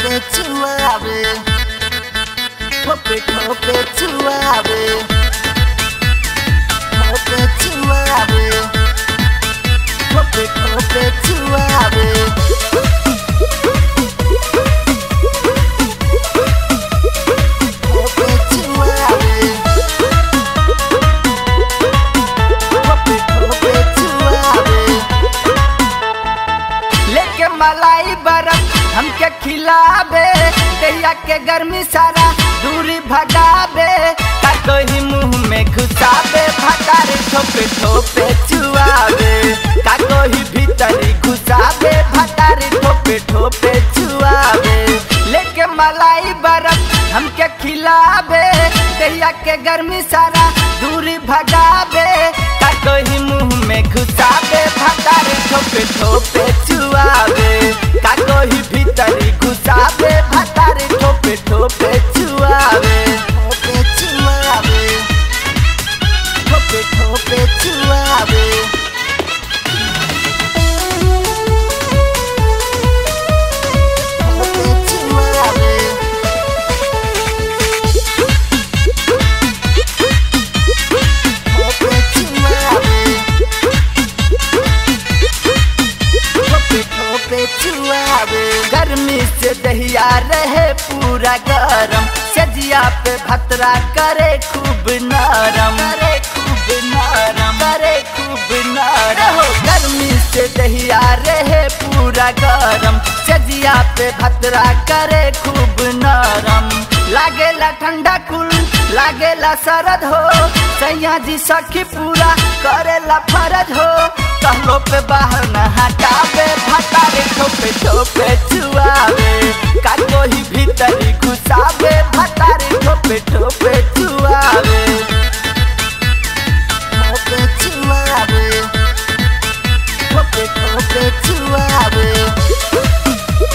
Hope suave. Hope hope suave. Hope suave. Hope hope suave. Hope suave. Hope hope suave. लेके मलाई बरफ हमके खिलाबे दहिया के गर्मी सारा दूरी भगाबे का कोई मुंह में घुसाबे भटारे ठोपे ठोपे चुआबे का कोई भीतरी घुसाबे भटारे ठोपे ठोपे चुआबे लेके मलाई बरफ हमके खिलाबे दहिया के गर्मी सारा दूरी भगाबे का कोई मुंह में घुसाबे भटारे ठोपे ठोपे चुआबे का कोई भीतरी घुसाबे भटारे ठोपे ठोपे चुआबे Hope suave. Hope hope suave. Hope suave. Hope suave. Hope hope suave. गर्मी से दहिया रहे पूरा गरम सजिया पे भतरा करे खूब नरम करे खूब नरम करे खूब नरम हो गर्मी से दहिया रहे पूरा गरम सजिया पे भतरा करे खूब नरम लागेला ठंडा कुल लागेला सरद हो सैया जी सखी पूरा करेला फरज हो कहलो पे बाहर न हटावे भतारे ठोपे ठोपे चुआवे का कोई भीतरी घुसावे भतारे ठोपे ठोपे चुआवे Hope suave. Hope hope suave.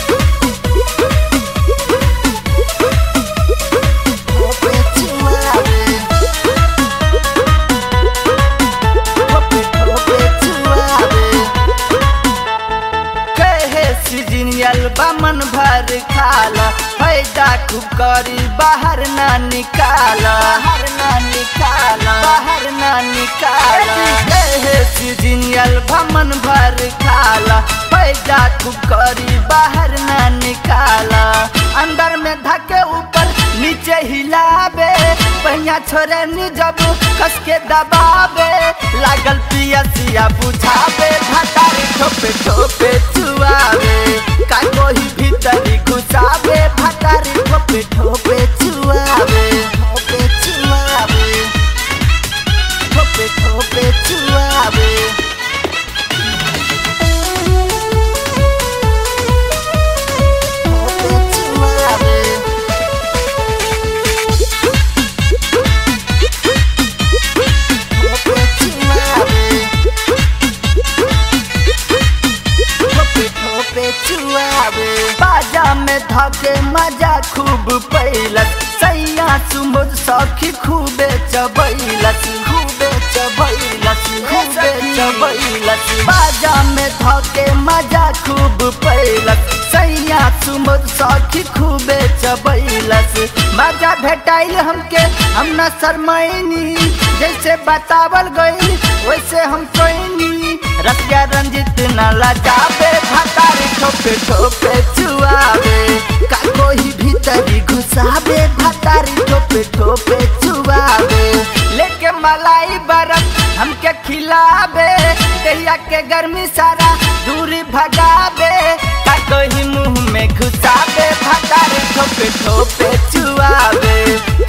Hope suave. Hope hope suave. कहे सीजनियल बमन भर खाला फायदा खूब करी बाहर ना निकाला बाहर ना निकाला बाहर ना निकाला कहे सीजनियल बमन भर खाला फायदा खूब करी बाहर ना निकाला अंदर में धके ऊपर नीचे हिलाबे पहिया छोरे नी जब कस के दबाबे लागल पिया सिया बुझाबे भतारी ठोपे ठोपे चुआवे का कोई भीतरी घुसाबे भतारी ठोपे ठोपे चुआवे Hope suave. Hope hope suave. Hope suave. Hope suave. Hope hope suave. बाजा में धके मजा खूब पैलस सैया सुमुद सखी खूबे चबैलस खूबे चबैलस खूबे चबैलस बाजा में धके मजा खूब पैलस सैया सुमुद सखी खूबे चबैलस मजा भेटाइल हमके हम न शरमैनी जैसे बतावल गई वैसे हम कोइनी रसिया रंजित न लजाबे भतारी ठोपे ठोपे चुआवे का कोई भीतरी घुसाबे भतारी ठोपे ठोपे चुआवे लेके मलाई बरफ हमके खिलाबे दहिया के गर्मी सारा दूरी भगाबे का कोई मुंह में घुसाबे भतारी ठोपे ठोपे चुआवे